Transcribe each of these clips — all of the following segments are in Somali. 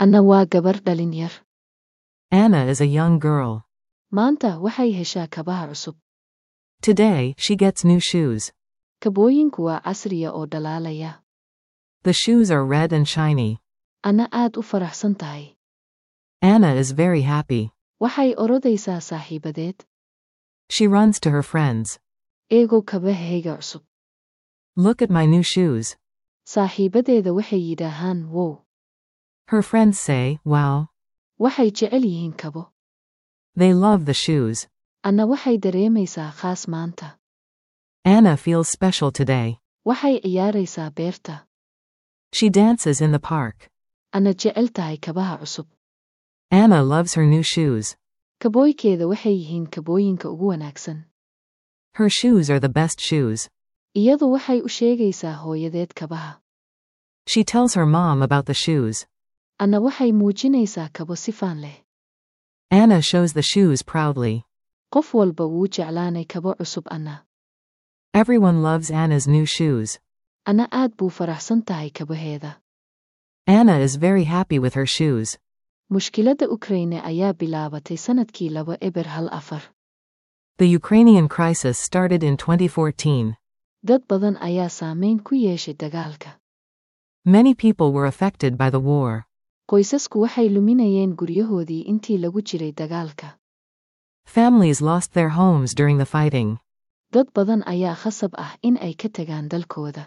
Anna waa gabar dhalin yar. Anna is a young girl. Maanta waxay heshaa kabaha cusub. Today, she gets new shoes. Kabooyinku waa casriya oo dhalaalaya. The shoes are red and shiny. Anna aad u faraxsan tahay. Anna is very happy. Waxay orodaysaa saaxiibadeed. She runs to her friends. Eego kabahayga cusub. Look at my new shoes. Saaxiibadeeda waxay yidhaahaan wow. Her friends say, wow. Waxay jecel yihiin kabo. They love the shoes. Anna waxay dareemaysaa khaas maanta. Anna feels special today. Waxay ciyaaraysaa beerta. She dances in the park. Anna jecel tahay kabaha cusub. Anna loves her new shoes. Kabooykeeda waxay yihiin kabooyinka ugu wanaagsan. Her shoes are the best shoes. Iyadu waxay u sheegaysaa hooyadeed kabaha. She tells her mom about the shoes. Anna waxay muujinaysaa kabo sifaan leh. Anna shows the shoes proudly. Qof walba wuu jeclaanay kabo cusub Anna. Everyone loves Anna's new shoes. Anna aad buu faraxsan tahay kabaheeda. Anna is very happy with her shoes. Mushkiladda Ukraine ayaa bilaabatay sanadkii laba eber hal afar. The Ukrainian crisis started in 2014. Dad badan ayaa saameyn ku yeeshay dagaalka. Many people were affected by the war. Qoysasku waxay luminayeen guryahoodii intii lagu jiray dagaalka. Families lost their homes during the fighting. Dad badan ayaa khasab ah in ay ka tagaan dalkooda.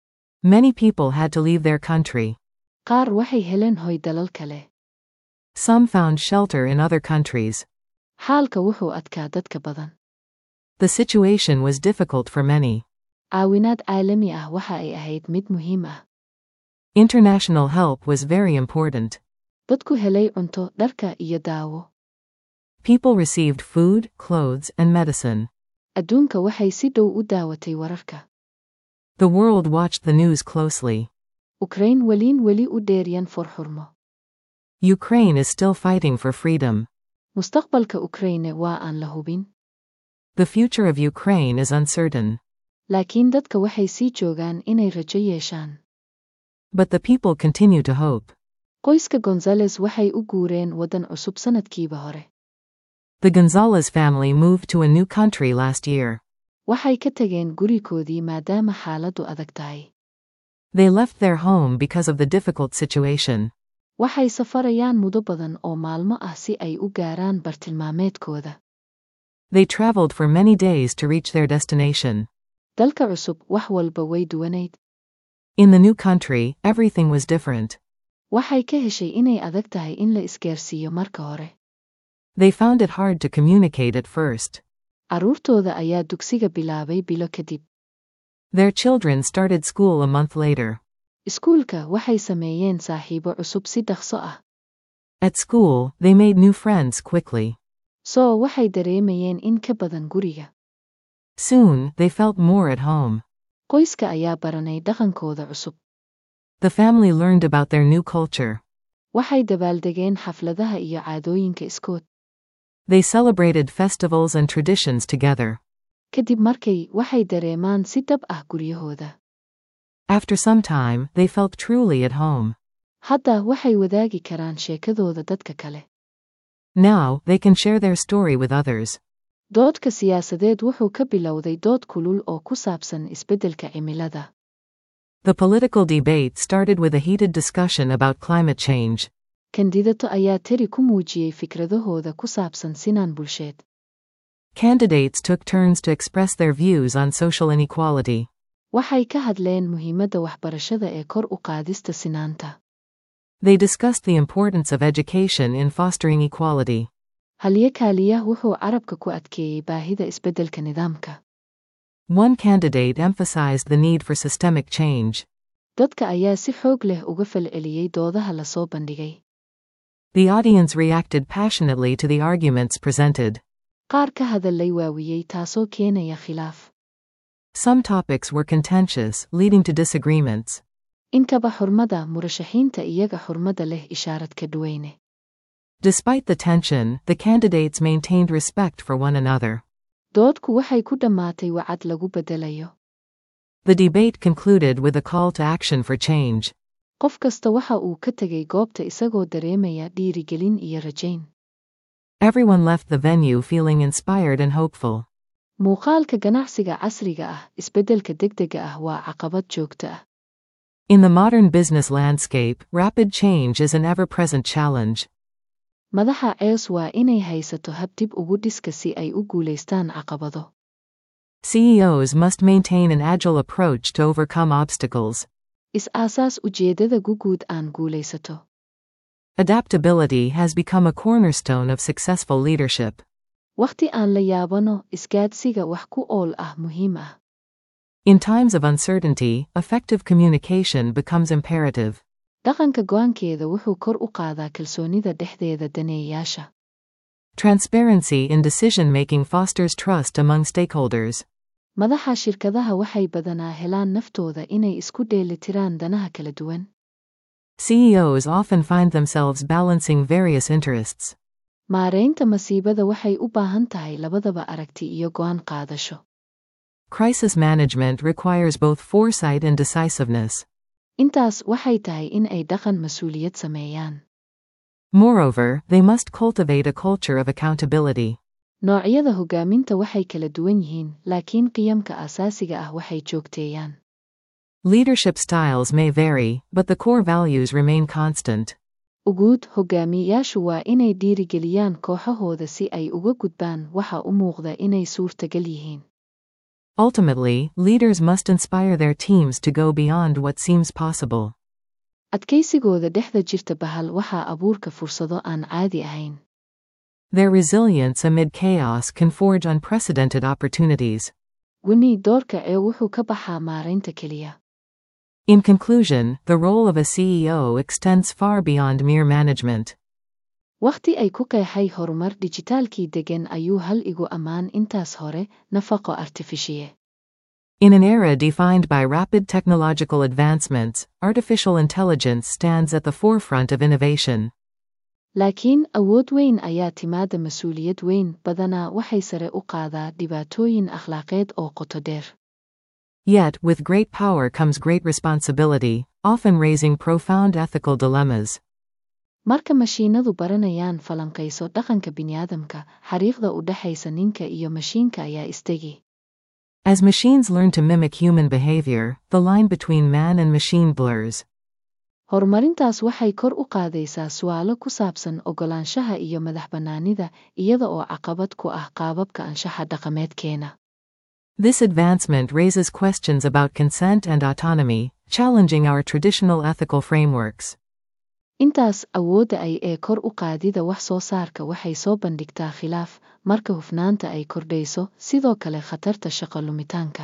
Many people had to leave their country. Qaar waxay heleen hoy dalal kale. Some found shelter in other countries. Xaalka wuxuu adkaa dadka badan. The situation was difficult for many. Caawinaad caalami ah waxa ay ahayd mid muhiim ah. International help was very important. Dadku helay cunto, dharka iyo daawo. People received food, clothes, and medicine. Adduunka waxay si dhow u daawatay wararka. The world watched the news closely. Ukraine weliin weli u dheeryan forxurmo. Ukraine is still fighting for freedom. Mustaqbalka Ukraine waa aan la hubin. The future of Ukraine is uncertain. Laakiin dadka waxay sii joogaan inay rajo yeeshaan. But the people continue to hope. Qoyska Gonzales waxay u guureen waddan cusub sanadkiiba hore. The Gonzalez family moved to a new country last year. Waxay ka tageen gurikoodii maadaama xaaladdu adag tahay. They left their home because of the difficult situation. Waxay safarayaan muddo badan oo maalmo ah si ay u gaaraan bartilmaameedkooda. They traveled for many days to reach their destination. Dalka cusub wax walba way duwanayd. In the new country, everything was different. Waxay ka heshay inay adag tahay in la isgaarsiiyo marka hore. They found it hard to communicate at first. Carruurtooda ayaa dugsiga bilaabay bilo kadib. Their children started school a month later. Iskuulka waxay sameeyeen saaxiibo cusub si dhaqso ah. At school, they made new friends quickly. Soo waxay dareemayeen in ka badan guriga. Soon, they felt more at home. Qoyska ayaa baranay dhaqankooda cusub. The family learned about their new culture. Waxay dabaaldegeen xafladaha iyo caadooyinka iskood. They celebrated festivals and traditions together. Kadib markay waxay dareemaan si dhab ah guryahooda. After some time, they felt truly at home. Hadda waxay wadaagi karaan sheekadooda dadka kale. Now, they can share their story with others. Doodka siyaasadeed wuxuu ka bilowday dood kulul oo ku saabsan isbeddelka cimilada. The political debate started with a heated discussion about climate change. Kandidato ayaa tiri ku muujiyey fikradahooda ku saabsan sinaan bulsheed. Candidates took turns to express their views on social inequality. Waxay ka hadleen muhiimadda waxbarashada ee kor u qaadista sinaanta. They discussed the importance of education in fostering equality. Halye kaaliya wuxuu carabka ku adkeeyey baahida isbeddelka nidaamka. One candidate emphasized the need for systemic change. Dadka ayaa si xoog leh uga falceliyey doodaha la soo bandhigay. The audience reacted passionately to the arguments presented. Qaar ka hadallay waawiyey taasoo keenaya khilaaf. Some topics were contentious, leading to disagreements. Inkaba xurmada murashaxiinta iyaga xurmada leh ishaarad ka duweyne. Despite the tension, the candidates maintained respect for one another. Doodku waxay ku dhammaatay wacad lagu beddelayo. The debate concluded with a call to action for change. qof kasta waxa uu ka tegay goobta isagoo dareemaya dhiirigelin iyo rajayn Everyone left the venue feeling inspired and hopeful. muuqaalka ganacsiga casriga ah isbeddelka degdega ah waa caqabad joogto ah In the modern business landscape, rapid change is an ever present challenge. madaxa cees waa inay haysato hab dib ugu dhiska si ay u guulaystaan caqabado CEOs must maintain an agile approach to overcome obstacles. is-aasaas ujeeddada guguud aan guulaysato Adaptability has become a cornerstone of successful leadership. wakhti aan la yaabano isgaadhsiga wax ku ool ah muhiim ah In times of uncertainty, effective communication becomes imperative. dhaqanka go'aankeeda wuxuu kor u qaadaa kalsoonida dhexdeeda daneeyayaasha Transparency in decision making fosters trust among stakeholders. madaxa shirkadaha waxay badanaa helaan naftooda inay isku dheelitiraan danaha kala duwan CEOs often find themselves balancing various interests. maaraynta masiibada waxay u baahan tahay labadaba aragti iyo go'aan qaadasho Crisis management requires both foresight and decisiveness. intaas waxay tahay in ay dhaqan mas-uuliyad sameeyaan Moreover, they must cultivate a culture of accountability. noocyada hoggaaminta waxay kala duwan yihiin laakiin qiyamka asaasiga ah waxay joogteeyaan Leadership styles may vary, but the core values remain constant. uguud hoggaamiyeyaashu waa inay dhiirigeliyaan kooxahooda si ay uga gudbaan waxa u muuqda inay suurtagal yihiin Ultimately, leaders must inspire their teams to go beyond what seems possible. adkaysigooda dhexda jirta bahal waxaa abuurka fursado aan caadi ahayn Their resilience amid chaos can forge unprecedented opportunities. wini doorka ee wuxuu ka baxaa maaraynta keliya In conclusion, the role of a CEO extends far beyond mere management. wakhti ay ku qeexay horumar dijitaalkii deggan ayuu hal igu ammaan intaas hore nafaqo artifishiye In an era defined by rapid technological advancements, artificial intelligence stands at the forefront of innovation. laakiin awood weyn ayaa timaada mas-uuliyad weyn badanaa waxay sare u qaadaa dhibaatooyin akhlaaqeed oo qoto dheer Yet, with great power comes great responsibility, often raising profound ethical dilemmas. marka mashiinadu baranayaan falanqayso dhaqanka bini'aadamka xariiqda u dhexaysa ninka iyo mashiinka ayaa istegi As machines learn to mimic human behavior, the line between man and machine blurs. horumarintaas waxay kor u qaadaysaa su'aalo ku saabsan oggolaanshaha iyo madaxbannaanida iyada oo caqabad ku ah qaababka anshaxa dhaqameedkeena This advancement raises questions about consent and autonomy, challenging our traditional ethical frameworks. intaas awoodda ay ee kor u qaadida wax soo saarka waxay soo bandhigtaa khilaaf marka hufnaanta ay kordhayso sidoo kale khatarta shaqo lumitaanka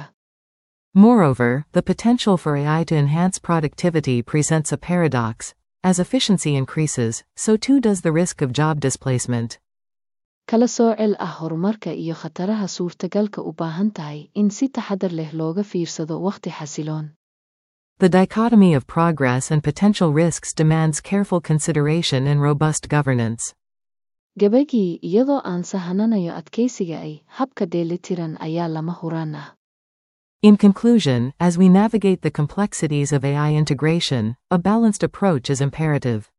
Moreover, the potential for AI to enhance productivity presents a paradox. As efficiency increases, so too does the risk of job displacement. kala soocel ah horumarka iyo khataraha suurtagalka u baahan tahay in si taxadar leh looga fiirsado wakhti xasiloon The dichotomy of progress and potential risks demands careful consideration and robust governance. gabagii iyadoo aan sahananayo adkaysiga ay habka dheelitiran ayaa lama huraan ah In conclusion, as we navigate the complexities of AI integration, a balanced approach is imperative.